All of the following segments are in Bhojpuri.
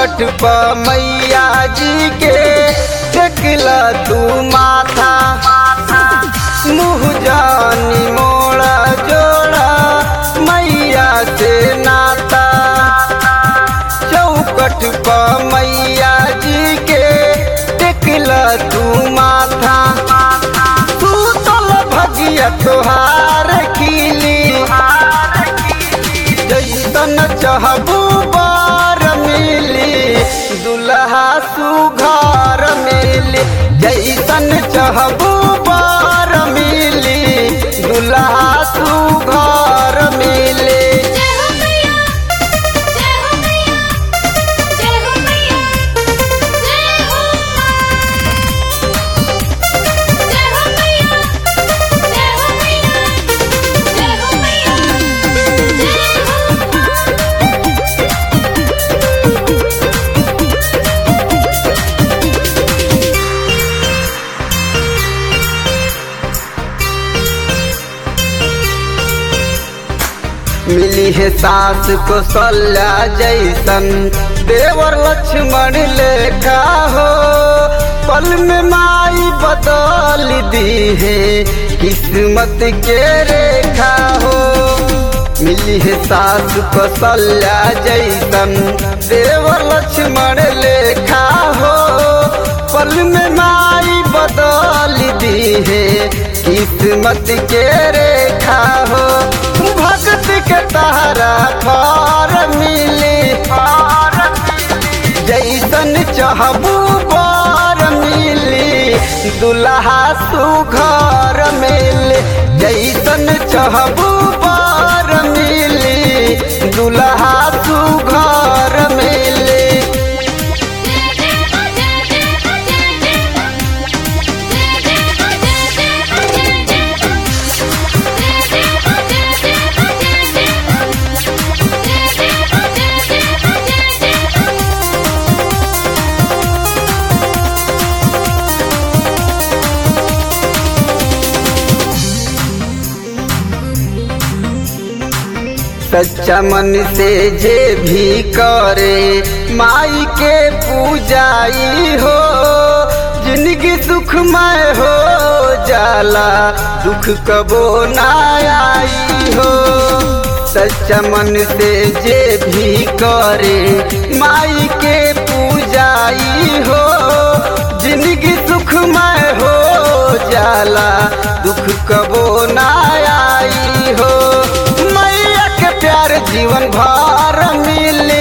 चौकट पर मैया जी के टेकला तू माथा मुँह जानी मोड़ा जोड़ा मैया से नाता चौकट पर मैया जी के टेकला तू माथा तू तल भगिया तोहार खिली जैसन चाहबू बार मिली दुल्हा सुघर मिली जैसन चाहबू बार मिली दुल्हा सुघर मिली जय हो मैया जय हो मैया जय हो मैया जय हो जय हो मैया जय हो मैया जय हो मैया जय हो मिली है सास को सल्ला जैसन देवर लक्ष्मण लेखा हो पल में माई बदल दी है किस्मत के रेखा हो मिली है सास को सल्ला जैसन देवर लक्ष्मण लेखा हो पल में माई बदल दी है किस्मत के रेखा हो भक्त के तारा खार मिली जैसन चाहबू बार मिली दुल्हा सुघर मिली जैसन चाहबू बार मिली दुल्हा सुघर मिली सच्चा मन से जे भी करे माई के पूजाई हो जिंदगी सुखमय हो जाला दुख कबो ना आई हो सच्चा मन से जे भी करे माई के पूजाई हो जिंदगी सुखमय हो जाला दुख कबो ना आई हो मैया के प्यार जीवन भर मिले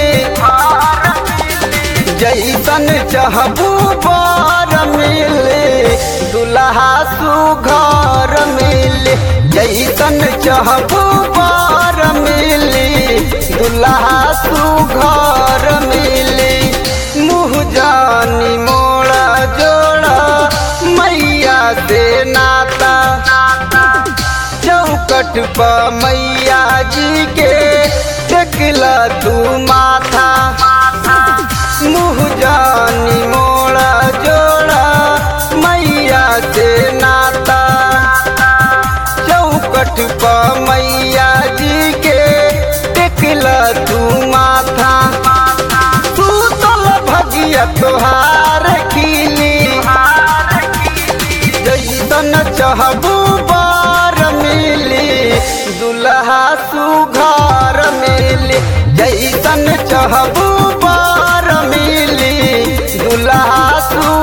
जैसन चाहबू बार मिले दुल्हा सुघर मिले जैसन चाहबू बार मिले दुल्हा सुघर मिले मुँह जानी मोड़ा जोड़ा मैया से नाता चौकट पर मैया जी के टेकला तू माथा मुँह जानी मोड़ा जोड़ा मैया से नाता चौकट पर मैया जी के टेकला तू माथा तू तल भगिया तोहार खिली जैसन चाहबू बार मिली दुल्हा सुघर मिली जैसन चाहबू बार मिली दुल्हा सु